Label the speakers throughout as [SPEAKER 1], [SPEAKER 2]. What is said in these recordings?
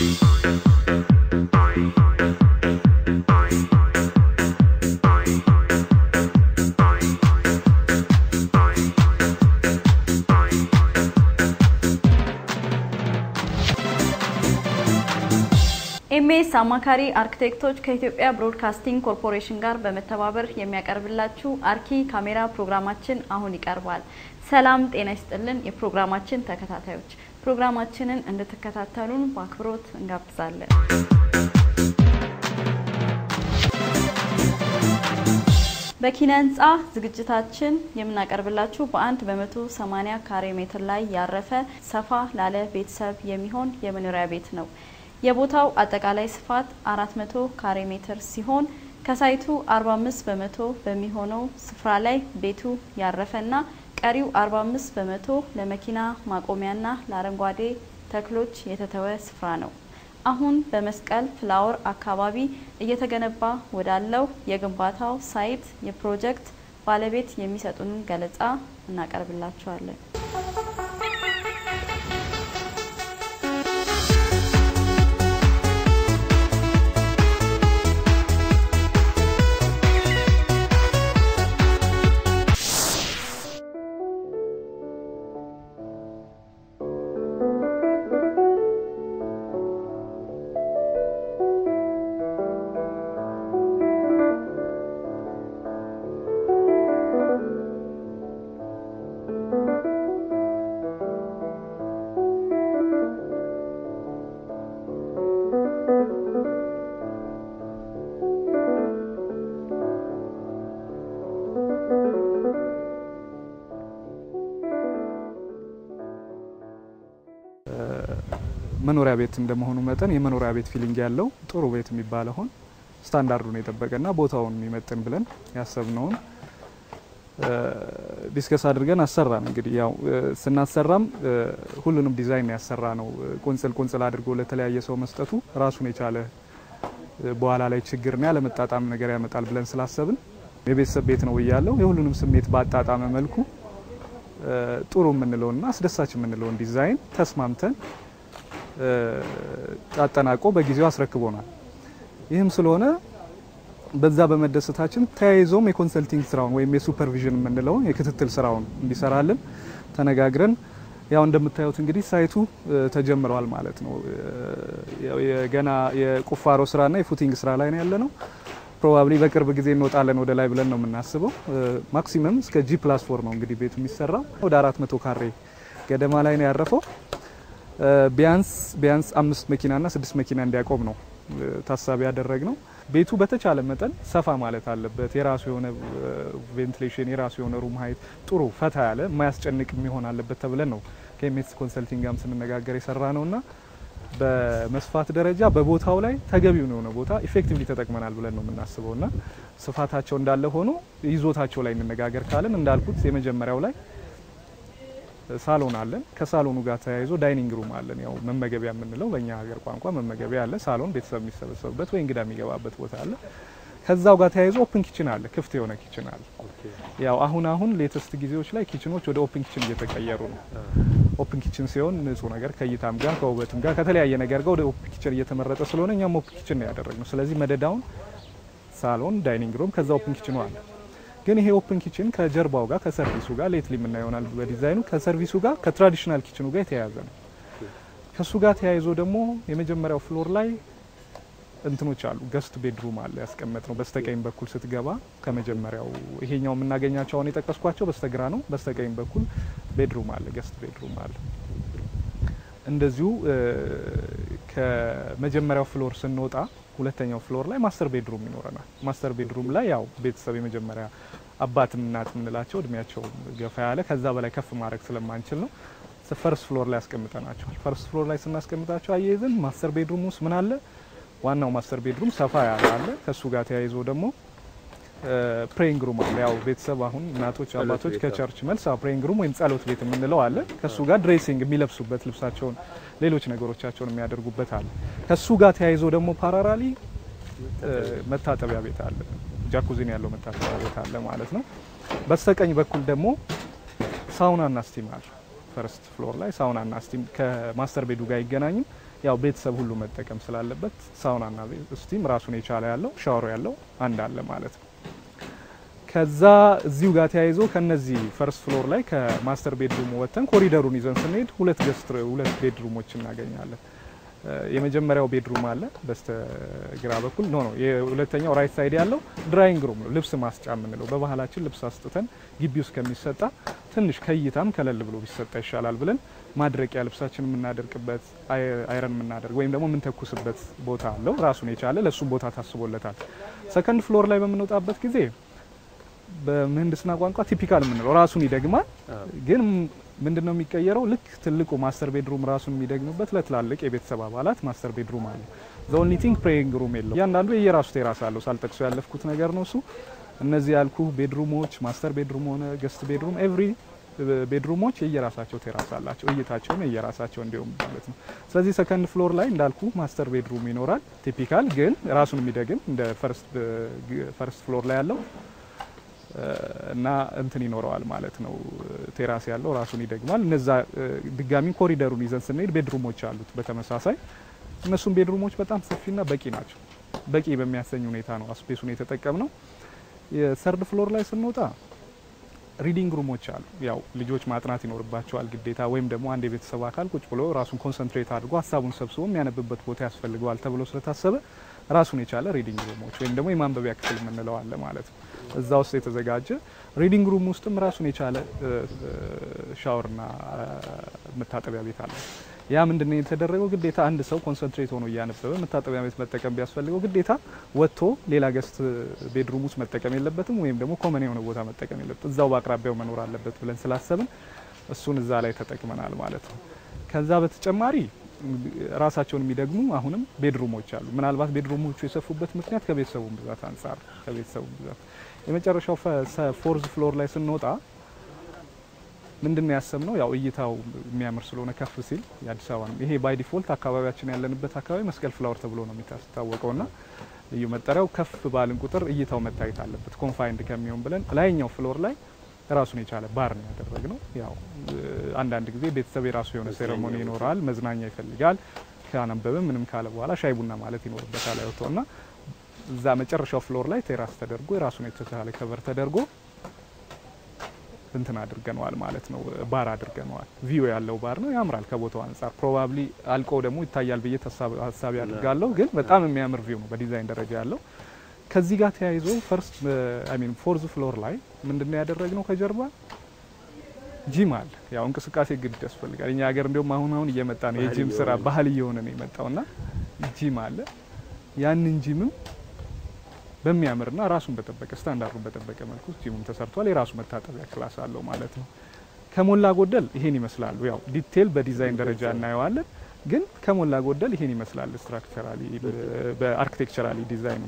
[SPEAKER 1] ኤምኤስ አማካሪ አርክቴክቶች ከኢትዮጵያ ብሮድካስቲንግ ኮርፖሬሽን ጋር በመተባበር የሚያቀርብላችሁ አርኪ ካሜራ ፕሮግራማችን አሁን ይቀርባል። ሰላም ጤና ይስጥልን የፕሮግራማችን ተከታታዮች፣ ፕሮግራማችንን እንድትከታተሉን በአክብሮት እንጋብዛለን። በኪነ ህንፃ ዝግጅታችን የምናቀርብላችሁ በአንድ በመቶ ሰማኒያ ካሬ ሜትር ላይ ያረፈ ሰፋ ላለ ቤተሰብ የሚሆን የመኖሪያ ቤት ነው። የቦታው አጠቃላይ ስፋት 400 ካሬ ሜትር ሲሆን ከሳይቱ 45 በመቶ በሚሆነው ስፍራ ላይ ቤቱ ያረፈና ቀሪው 45 በመቶ ለመኪና ማቆሚያና ለአረንጓዴ ተክሎች የተተወ ስፍራ ነው። አሁን በመስቀል ፍላወር አካባቢ እየተገነባ ወዳለው የግንባታው ሳይት የፕሮጀክት ባለቤት የሚሰጡንን ገለጻ እናቀርብላችኋለን።
[SPEAKER 2] መኖሪያ ቤት እንደመሆኑ መጠን የመኖሪያ ቤት ፊሊንግ ያለው ጥሩ ቤት የሚባለውን ስታንዳርዱን የጠበቀና ቦታውን የሚመጥን ብለን ያሰብነውን ዲስከስ አድርገን አሰራን። እንግዲህ ያው ስናሰራም ሁሉንም ዲዛይን ያሰራ ነው። ቁንጽል ቁንጽል አድርጎ ለተለያየ ሰው መስጠቱ ራሱን የቻለ በኋላ ላይ ችግርና ያለመጣጣም ነገር ያመጣል ብለን ስላሰብን የቤተሰብ ቤት ነው እያለው የሁሉንም ስሜት ባጣጣመ መልኩ ጥሩ የምንለውና አስደሳች የምንለውን ዲዛይን ተስማምተን አጠናቆ በጊዜው አስረክቦናል። ይህም ስለሆነ በዛ በመደሰታችን ተያይዞም የኮንሰልቲንግ ስራውን ወይም የሱፐርቪዥን የምንለውን የክትትል ስራውን እንዲሰራልን ተነጋግረን ያው እንደምታዩት እንግዲህ ሳይቱ ተጀምረዋል ማለት ነው። ገና የቁፋሮ ስራና የፉቲንግ ስራ ላይ ነው ያለ ነው። ፕሮባብሊ በቅርብ ጊዜ እንወጣለን ወደ ላይ ብለን ነው የምናስበው። ማክሲመም እስከ ጂ ፕላስ ፎር ነው እንግዲህ ቤቱ የሚሰራው። ወደ አራት መቶ ካሬ ገደማ ላይ ነው ያረፈው። ቢያንስ ቢያንስ አምስት መኪናና ስድስት መኪና እንዲያቆም ነው ታሳቢ ያደረግ ነው። ቤቱ በተቻለ መጠን ሰፋ ማለት አለበት። የራሱ የሆነ ቬንቲሌሽን፣ የራሱ የሆነ ሩም ሀይት ጥሩ ፈታ ያለ የማያስጨንቅ የሚሆን አለበት ተብለን ነው ከኤምኤስ ኮንሰልቲንግ ጋርም ስንነጋገር የሰራ ነው እና በመስፋት ደረጃ በቦታው ላይ ተገቢውን የሆነ ቦታ ኢፌክቲቭሊ ተጠቅመናል ብለን ነው የምናስበው እና ስፋታቸው እንዳለ ሆኖ ይዞታቸው ላይ እንነጋገር ካለን እንዳልኩት የመጀመሪያው ላይ ሳሎን አለን። ከሳሎኑ ጋር ተያይዞ ዳይኒንግ ሩም አለን። ያው መመገቢያ የምንለው በእኛ ሀገር ቋንቋ መመገቢያ አለ። ሳሎን ቤተሰብ የሚሰበሰብበት ወይ እንግዳ የሚገባበት ቦታ አለ። ከዛው ጋር ተያይዞ ኦፕን ኪችን አለ። ክፍት የሆነ ኪችን አለ። ያው አሁን አሁን ሌተስት ጊዜዎች ላይ ኪችኖች ወደ ኦፕን ኪችን እየተቀየሩ ነው። ኦፕን ኪችን ሲሆን ንጹህ ነገር ከእይታም ጋር ከውበትም ጋር ከተለያየ ነገር ጋር ወደ ኦፕን ኪችን እየተመረጠ ስለሆነ እኛም ኦፕን ኪችን ነው ያደረግነው። ስለዚህ መደዳውን ሳሎን፣ ዳይኒንግ ሩም ከዛ ኦፕን ኪችኑ አለ። ግን ይሄ ኦፕን ኪችን ከጀርባው ጋር ከሰርቪሱ ጋር ሌትሊ የምና ይሆናል በዲዛይኑ ከሰርቪሱ ጋር ከትራዲሽናል ኪችኑ ጋር የተያያዘ ነው። ከሱ ጋር ተያይዞ ደግሞ የመጀመሪያው ፍሎር ላይ እንትኖች አሉ። ገስት ቤድሩም አለ ያስቀመጥ ነው። በስተቀኝ በኩል ስትገባ ከመጀመሪያው ይሄኛው የምናገኛቸው አሁን የጠቀስኳቸው በስተግራ ነው። በስተቀኝ በኩል ቤድሩም አለ፣ ገስት ቤድሩም አለ። እንደዚሁ ከመጀመሪያው ፍሎር ስንወጣ ሁለተኛው ፍሎር ላይ ማስተር ቤድሩም ይኖረናል። ማስተር ቤድሩም ላይ ያው ቤተሰብ የመጀመሪያ አባትም እናት የምንላቸው እድሜያቸው ገፋ ያለ ከዛ በላይ ከፍ ማድረግ ስለማንችል ነው ፈርስት ፍሎር ላይ ያስቀምጠናቸዋል። ፈርስት ፍሎር ላይ ስናስቀምጣቸው አያይዘን ማስተር ቤድሩም ውስጥ ምን አለ? ዋናው ማስተር ቤድሩም ሰፋ ያለ አለ። ከሱ ጋር ተያይዞ ደግሞ ፕሬይንግ ሩም አለ። ያው ቤተሰብ አሁን እናቶች አባቶች ከቸርች መልስ ፕሬይንግ ሩም ወይም ጸሎት ቤት የምንለው አለ። ከሱ ጋር ድሬሲንግ የሚለብሱበት ልብሳቸውን፣ ሌሎች ነገሮቻቸውን የሚያደርጉበት አለ። ከሱ ጋር ተያይዞ ደግሞ ፓራራሊ መታጠቢያ ቤት አለ። ጃኩዚን ያለው መታጠቢያ ቤት አለ ማለት ነው። በስተቀኝ በኩል ደግሞ ሳውናና ስቲም አለ። ፈርስት ፍሎር ላይ ሳውናና ስቲም ከማስተር ቤዱ ጋር አይገናኝም። ያው ቤተሰብ ሁሉ መጠቀም ስላለበት ሳውናና ስቲም ራሱን የቻለ ያለው ሻወር ያለው አንድ አለ ማለት ነው። ከዛ እዚሁ ጋር ተያይዞ ከነዚህ ፈርስት ፍሎር ላይ ከማስተር ቤድሩም ወጥተን ኮሪደሩን ይዘን ስንሄድ ሁለት ገስት ሁለት ቤድሩሞች እናገኛለን። የመጀመሪያው ቤድሩም አለ በስተ ግራ በኩል ኖ ነው። የሁለተኛው ራይት ሳይድ ያለው ድራይንግ ሩም ነው፣ ልብስ ማስጫ የምንለው በባህላችን ልብስ አስጥተን ግቢ ውስጥ ከሚሰጣ ትንሽ ከእይታም ከለል ብሎ ቢሰጣ ይሻላል ብለን ማድረቂያ ልብሳችን የምናደርቅበት አይረን የምናደርግ ወይም ደግሞ የምንተኩስበት ቦታ አለው ራሱን የቻለ ለእሱም ቦታ ታስቦለታል። ሰከንድ ፍሎር ላይ በምንወጣበት ጊዜ በምህንድስና ቋንቋ ቲፒካል የምንለው ራሱን ይደግማል። ግን ምንድን ነው የሚቀየረው? ልክ ትልቁ ማስተር ቤድሩም ራሱን የሚደግምበት ለትላልቅ የቤተሰብ አባላት ማስተር ቤድሩም አለ። ዘ ኦንሊ ቲንግ ፕሬይንግ ሩም የለው። እያንዳንዱ የየራሱ ቴራስ አለው። ሳልጠቅሶ ያለፍኩት ነገር ነው እሱ። እነዚህ ያልኩ ቤድሩሞች ማስተር ቤድሩም ሆነ ገስት ቤድሩም ኤቭሪ ቤድሩሞች የየራሳቸው ቴራስ አላቸው። እይታቸውም የየራሳቸው እንዲሁም ማለት ነው። ስለዚህ ሰከንድ ፍሎር ላይ እንዳልኩ ማስተር ቤድሩም ይኖራል። ቲፒካል ግን ራሱን የሚደግም እንደ ፈርስት ፍሎር ላይ ያለው እና እንትን ይኖረዋል ማለት ነው። ቴራስ ያለው ራሱን ይደግማል። እነዛ ድጋሚ ኮሪደሩን ይዘን ስንሄድ ቤድሩሞች አሉት በተመሳሳይ እነሱም ቤድሩሞች በጣም ሰፊና በቂ ናቸው። በቂ በሚያሰኝ ሁኔታ ነው ስፔሱን የተጠቀም ነው። የሰርድ ፍሎር ላይ ስንወጣ ሪዲንግ ሩሞች አሉ። ያው ልጆች ማጥናት ይኖርባቸዋል ግዴታ፣ ወይም ደግሞ አንድ የቤተሰብ አካል ቁጭ ብሎ ራሱን ኮንሰንትሬት አድርጎ ሀሳቡን ሰብስቦ የሚያነብበት ቦታ ያስፈልገዋል ተብሎ ስለታሰበ ራሱን የቻለ ሪዲንግ ሩሞች ወይም ደግሞ የማንበቢያ ክፍል የምንለው አለ ማለት ነው። እዛ ውስጥ የተዘጋጀ ሪዲንግ ሩም ውስጥም ራሱን የቻለ ሻወርና መታጠቢያ ቤት አለ። ያ ምንድነው የተደረገው? ግዴታ አንድ ሰው ኮንሰንትሬት ሆኖ እያነበበ መታጠቢያ ቤት መጠቀም ቢያስፈልገው ግዴታ ወጥቶ ሌላ ገስት ቤድሩም ውስጥ መጠቀም የለበትም፣ ወይም ደግሞ ኮመን የሆነ ቦታ መጠቀም የለበትም። እዛው በአቅራቢያው መኖር አለበት ብለን ስላሰብን እሱን እዛ ላይ ተጠቅመናል ማለት ነው። ከዛ በተጨማሪ ራሳቸውን የሚደግሙ አሁንም ቤድሩሞች አሉ። ምናልባት ቤድሩሞቹ የሰፉበት ምክንያት ከቤተሰቡ ብዛት አንጻር ከቤተሰቡ ብዛት የመጨረሻው ፎርዝ ፍሎር ላይ ስንወጣ ምንድን ነው ያሰብነው? ያው እይታው የሚያምር ስለሆነ ከፍ ሲል የአዲስ አበባ ነው። ይሄ ባይ ዲፎልት አካባቢያችን ያለንበት አካባቢ መስቀል ፍላወር ተብሎ ነው የሚታወቀው ና ልዩ መጠሪያው ከፍ ባልን ቁጥር እይታው መታየት አለበት ኮንፋይንድ ከሚሆን ብለን ላይኛው ፍሎር ላይ ራሱን የቻለ ባር ነው ያደረግነው። ያው አንዳንድ ጊዜ ቤተሰብ የራሱ የሆነ ሴሬሞኒ ይኖራል፣ መዝናኛ ይፈልጋል። ካነበበ ምንም ካለ በኋላ ሻይ ቡና ማለት ይኖርበታል አይወጣው ና እዛ መጨረሻው ፍሎር ላይ ቴራስ ተደርጎ የራሱን የተቻለ ከቨር ተደርጎ እንትን አድርገነዋል ማለት ነው። ባር አድርገነዋል። ቪው ያለው ባር ነው። ያምራል ከቦታው አንጻር። ፕሮባብሊ አልቆ ደግሞ ይታያል ብዬ ሀሳቢ አድርጋለሁ። ግን በጣም የሚያምር ቪው ነው በዲዛይን ደረጃ ያለው። ከዚህ ጋር ተያይዞ ፈርስት አይ ሚን ፎርዝ ፍሎር ላይ ምንድነው ያደረግነው? ከጀርባ ጂም አለ። ያው እንቅስቃሴ ግድ ያስፈልጋል። እኛ ሀገር እንዲሁም አሁን አሁን እየመጣ ነው የጂም ስራ ባህል እየሆነ ነው የመጣው እና ጂም አለ። ያንን ጂምም በሚያምርና ራሱን በጠበቀ ስታንዳርዱን በጠበቀ መልኩ ጂሙም ተሰርቷል። የራሱ መታጠቢያ ክላስ አለው ማለት ነው። ከሞላ ጎደል ይሄን ይመስላሉ። ያው ዲቴል በዲዛይን ደረጃ እናየዋለን፣ ግን ከሞላ ጎደል ይሄን ይመስላል ስትራክቸራሊ በአርኪቴክቸራሊ ዲዛይኑ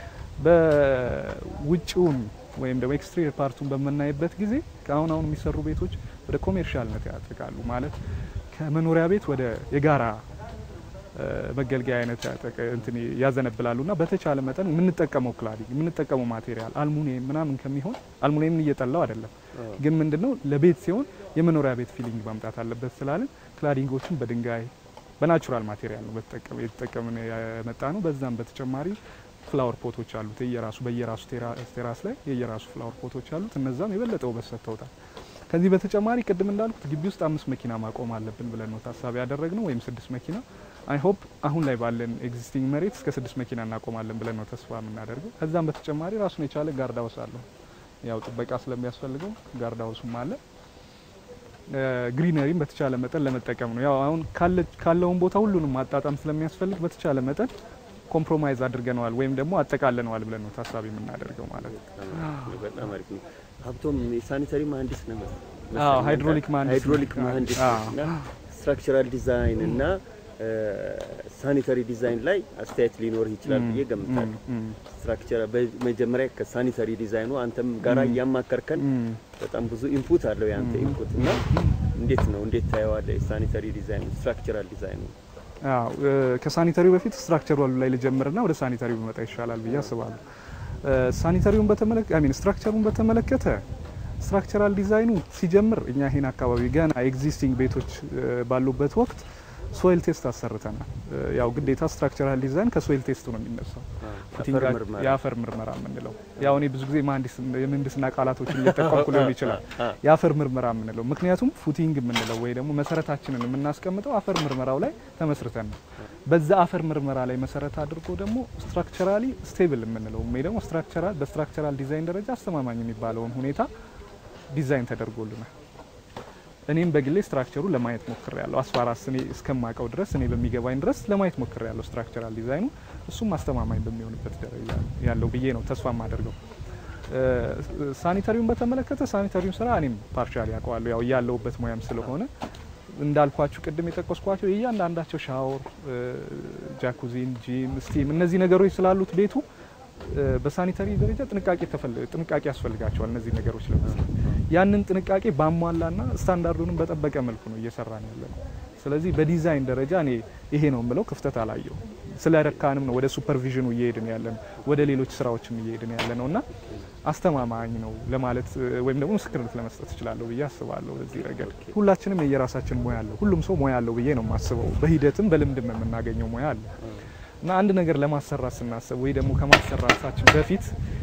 [SPEAKER 2] በውጭውን ወይም ደግሞ ኤክስትሪየር ፓርቱን በምናይበት ጊዜ ከአሁን አሁን የሚሰሩ ቤቶች ወደ ኮሜርሻልነት ያጠቃሉ። ማለት ከመኖሪያ ቤት ወደ የጋራ መገልገያ አይነት እንትን ያዘነብላሉ እና በተቻለ መጠን የምንጠቀመው ክላዲንግ የምንጠቀመው ማቴሪያል አልሙኒየም ምናምን ከሚሆን አልሙኒየምን እየጠላው አይደለም፣ ግን ምንድነው ለቤት ሲሆን የመኖሪያ ቤት ፊሊንግ ማምጣት አለበት ስላለን ክላዲንጎችን በድንጋይ በናቹራል ማቴሪያል ነው የተጠቀምን የመጣ ነው። በዛም በተጨማሪ ፍላወር ፖቶች አሉት የየራሱ በየራሱ ቴራስ ላይ የየራሱ ፍላወር ፖቶች አሉት። እነዛም የበለጠ ውበት ሰጥተውታል። ከዚህ በተጨማሪ ቅድም እንዳልኩት ግቢ ውስጥ አምስት መኪና ማቆም አለብን ብለን ነው ታሳቢ ያደረግነው ወይም ስድስት መኪና አይ ሆፕ አሁን ላይ ባለን ኤግዚስቲንግ መሬት እስከ ስድስት መኪና እናቆማለን ብለን ነው ተስፋ የምናደርገው። ከዛም በተጨማሪ ራሱን የቻለ ጋርድ ሀውስ አለው። ያው ጥበቃ ስለሚያስፈልገው ጋርድ ሀውሱም አለ። ግሪነሪም በተቻለ መጠን ለመጠቀም ነው። ያው አሁን ካለውን ቦታ ሁሉንም ማጣጣም ስለሚያስፈልግ በተቻለ መጠን ኮምፕሮማይዝ አድርገነዋል ወይም ደግሞ አጠቃለነዋል ብለን ነው ታሳቢ የምናደርገው ማለት ነው።
[SPEAKER 3] በጣም አሪፍ ነው። ሀብቶም የሳኒተሪ መሀንዲስ ነው።
[SPEAKER 2] አዎ ሃይድሮሊክ መሀንዲስ
[SPEAKER 3] ሃይድሮሊክ መሀንዲስ እና ስትራክቸራል ዲዛይን እና ሳኒተሪ ዲዛይን ላይ አስተያየት ሊኖር ይችላል ብዬ ገምታለሁ። ስትራክቸር በመጀመሪያ ከሳኒተሪ ዲዛይኑ አንተም ጋራ እያማከርከን በጣም ብዙ ኢንፑት አለው የአንተ ኢንፑት እና እንዴት ነው እንዴት ታየዋለህ? የሳኒተሪ ዲዛይኑ ስትራክቸራል ዲዛይኑ
[SPEAKER 2] አዎ ከሳኒተሪው በፊት ስትራክቸሩ ላይ ልጀምርና ወደ ሳኒተሪው መጣ ይሻላል ብዬ አስባለሁ። ሳኒተሪውን በተመለከተ አይ ሚን ስትራክቸሩን በተመለከተ ስትራክቸራል ዲዛይኑ ሲጀምር እኛ ይሄን አካባቢ ገና ኤግዚስቲንግ ቤቶች ባሉበት ወቅት ሶይል ቴስት አሰርተናል። ያው ግዴታ ስትራክቸራል ዲዛይን ከሶይል ቴስቱ ነው የሚነሳው። የአፈር ምርመራ የምንለው ያው እኔ ብዙ ጊዜ የምህንድስና ቃላቶችን እየጠቀምኩ ሊሆን ይችላል። የአፈር ምርመራ የምንለው ምክንያቱም ፉቲንግ የምንለው ወይ ደግሞ መሰረታችንን የምናስቀምጠው አፈር ምርመራው ላይ ተመስርተን ነው። በዛ አፈር ምርመራ ላይ መሰረት አድርጎ ደግሞ ስትራክቸራሊ ስቴብል የምንለው ወይ ደግሞ ስትራክቸራል በስትራክቸራል ዲዛይን ደረጃ አስተማማኝ የሚባለውን ሁኔታ ዲዛይን ተደርጎልናል። እኔም በግሌ ስትራክቸሩ ለማየት ሞክር ያለው አስፋራስ እኔ እስከማውቀው ድረስ እኔ በሚገባኝ ድረስ ለማየት ሞክር ያለው ስትራክቸራል ዲዛይኑ እሱም አስተማማኝ በሚሆንበት ደረጃ ያለው ብዬ ነው ተስፋ የማደርገው። ሳኒታሪውን በተመለከተ ሳኒታሪውን ስራ እኔም ፓርሻሊ ያውቀዋለሁ ያው ያለውበት ሙያም ስለሆነ እንዳልኳችሁ ቅድም የጠቀስኳቸው እያንዳንዳቸው ሻወር፣ ጃኩዚን፣ ጂም፣ ስቲም እነዚህ ነገሮች ስላሉት ቤቱ በሳኒታሪ ደረጃ ጥንቃቄ ጥንቃቄ ያስፈልጋቸዋል። እነዚህ ነገሮች ለመስራት ያንን ጥንቃቄ ባሟላና ስታንዳርዱንም በጠበቀ መልኩ ነው እየሰራን ያለ ነው። ስለዚህ በዲዛይን ደረጃ እኔ ይሄ ነው የምለው ክፍተት አላየው። ስለ ረካንም ነው ወደ ሱፐርቪዥኑ እየሄድን ያለ ነው፣ ወደ ሌሎች ስራዎችም እየሄድን ያለ ነው እና አስተማማኝ ነው ለማለት ወይም ደግሞ ምስክርነት ለመስጠት እችላለሁ ብዬ አስባለሁ። በዚህ ረገድ ሁላችንም የየራሳችን ሙያ አለው። ሁሉም ሰው ሙያ አለው ብዬ ነው የማስበው። በሂደትም በልምድም የምናገኘው ሙያ አለ እና አንድ ነገር ለማሰራት ስናስብ ወይ ደግሞ ከማሰራታችን በፊት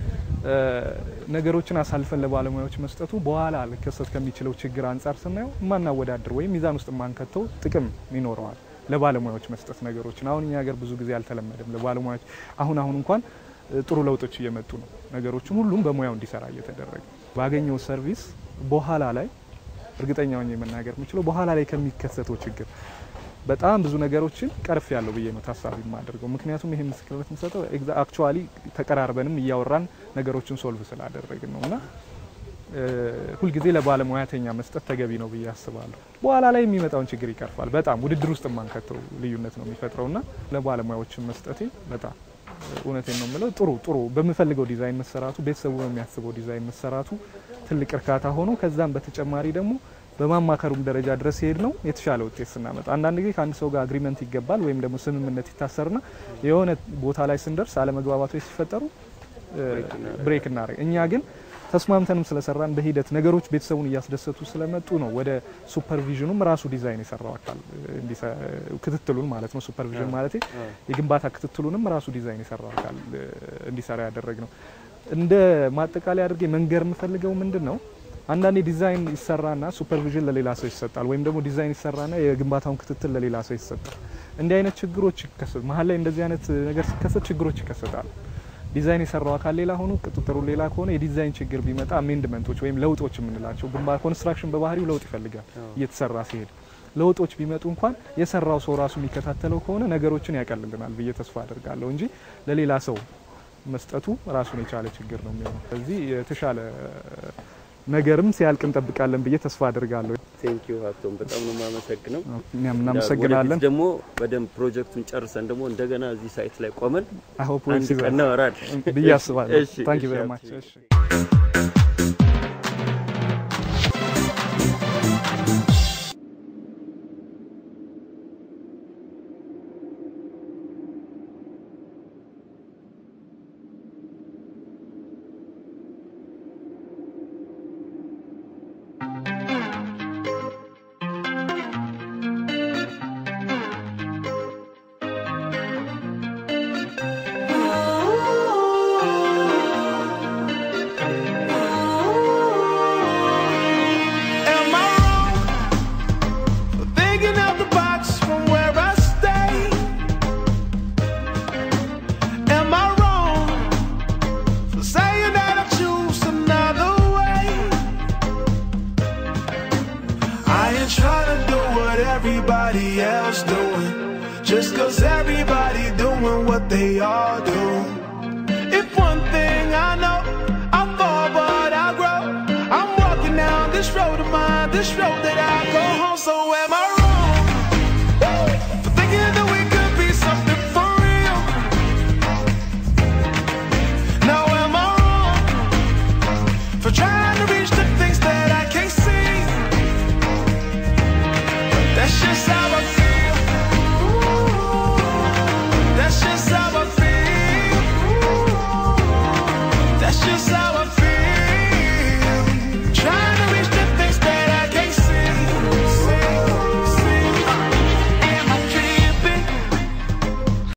[SPEAKER 2] ነገሮችን አሳልፈን ለባለሙያዎች መስጠቱ በኋላ ሊከሰት ከሚችለው ችግር አንጻር ስናየው የማናወዳድር ወይም ሚዛን ውስጥ የማንከተው ጥቅም ይኖረዋል። ለባለሙያዎች መስጠት ነገሮችን አሁን እኛ ሀገር ብዙ ጊዜ አልተለመደም። ለባለሙያዎች አሁን አሁን እንኳን ጥሩ ለውጦች እየመጡ ነው። ነገሮችን ሁሉም በሙያው እንዲሰራ እየተደረገ ባገኘው ሰርቪስ በኋላ ላይ እርግጠኛ ሆኜ መናገር የምችለው በኋላ ላይ ከሚከሰተው ችግር በጣም ብዙ ነገሮችን ቀርፍ ያለው ብዬ ነው ታሳቢ የማደርገው። ምክንያቱም ይሄ ምስክርነት የምሰጠው አክቹዋሊ ተቀራርበንም እያወራን ነገሮችን ሶልቭ ስላደረግን ነው እና ሁልጊዜ ለባለሙያተኛ መስጠት ተገቢ ነው ብዬ አስባለሁ። በኋላ ላይ የሚመጣውን ችግር ይቀርፋል። በጣም ውድድር ውስጥ የማንከተው ልዩነት ነው የሚፈጥረው እና ለባለሙያዎችን መስጠቴ በጣም እውነቴን ነው የምለው ጥሩ ጥሩ በምፈልገው ዲዛይን መሰራቱ፣ ቤተሰቡ በሚያስበው ዲዛይን መሰራቱ ትልቅ እርካታ ሆኖ ከዛም በተጨማሪ ደግሞ በማማከሩም ደረጃ ድረስ ሄድ ነው የተሻለ ውጤት ስናመጣ። አንዳንድ ጊዜ ከአንድ ሰው ጋር አግሪመንት ይገባል ወይም ደግሞ ስምምነት ይታሰርና የሆነ ቦታ ላይ ስንደርስ አለመግባባቶች ሲፈጠሩ ብሬክ እናደርግ። እኛ ግን ተስማምተንም ስለሰራን በሂደት ነገሮች ቤተሰቡን እያስደሰቱ ስለመጡ ነው ወደ ሱፐርቪዥኑም ራሱ ዲዛይን የሰራው አካል ክትትሉን ማለት ነው። ሱፐርቪዥን ማለት የግንባታ ክትትሉንም ራሱ ዲዛይን የሰራው አካል እንዲሰራ ያደረግ ነው። እንደ ማጠቃለያ አድርጌ መንገር የምፈልገው ምንድን ነው አንዳንዴ ዲዛይን ይሰራና ሱፐርቪዥን ለሌላ ሰው ይሰጣል፣ ወይም ደግሞ ዲዛይን ይሰራና የግንባታውን ክትትል ለሌላ ሰው ይሰጣል። እንዲህ አይነት ችግሮች ይከሰቱ መሀል ላይ እንደዚህ አይነት ነገር ሲከሰት ችግሮች ይከሰታሉ። ዲዛይን የሰራው አካል ሌላ ሆኖ ቅጥጥሩ ሌላ ከሆነ የዲዛይን ችግር ቢመጣ አሜንድመንቶች ወይም ለውጦች የምንላቸው ግንባታ ኮንስትራክሽን በባህሪው ለውጥ ይፈልጋል እየተሰራ ሲሄድ ለውጦች ቢመጡ እንኳን የሰራው ሰው ራሱ የሚከታተለው ከሆነ ነገሮችን ያቀልልናል ብዬ ተስፋ አደርጋለሁ እንጂ ለሌላ ሰው መስጠቱ ራሱን የቻለ ችግር ነው የሚሆነው። ስለዚህ የተሻለ ነገርም ሲያልቅ እንጠብቃለን ብዬ ተስፋ አድርጋለሁ።
[SPEAKER 3] ቴንክ ዩ ሀብቶም፣ በጣም ነው የማመሰግነው።
[SPEAKER 2] እኛም እናመሰግናለን።
[SPEAKER 3] ወደፊት ደግሞ በደንብ ፕሮጀክቱን ጨርሰን ደግሞ እንደገና እዚህ ሳይት ላይ ቆመን
[SPEAKER 2] አይ ሆፕ
[SPEAKER 3] አንድ ቀን እናወራለን
[SPEAKER 2] ብዬ አስባለሁ።
[SPEAKER 3] እሺ፣
[SPEAKER 2] ታንክ ዩ
[SPEAKER 3] እሺ፣
[SPEAKER 2] ቬሪ
[SPEAKER 3] ሀብቴ።
[SPEAKER 2] ማች። እሺ
[SPEAKER 4] Am I wrong for thinking out the box from where I stay? Am I wrong for saying that I choose another way? I ain't trying to do what everybody else doing, just cause everybody doing what they all do. If one thing I know, I fall but I grow. I'm walking down this road of mine, this road that I go home. So am I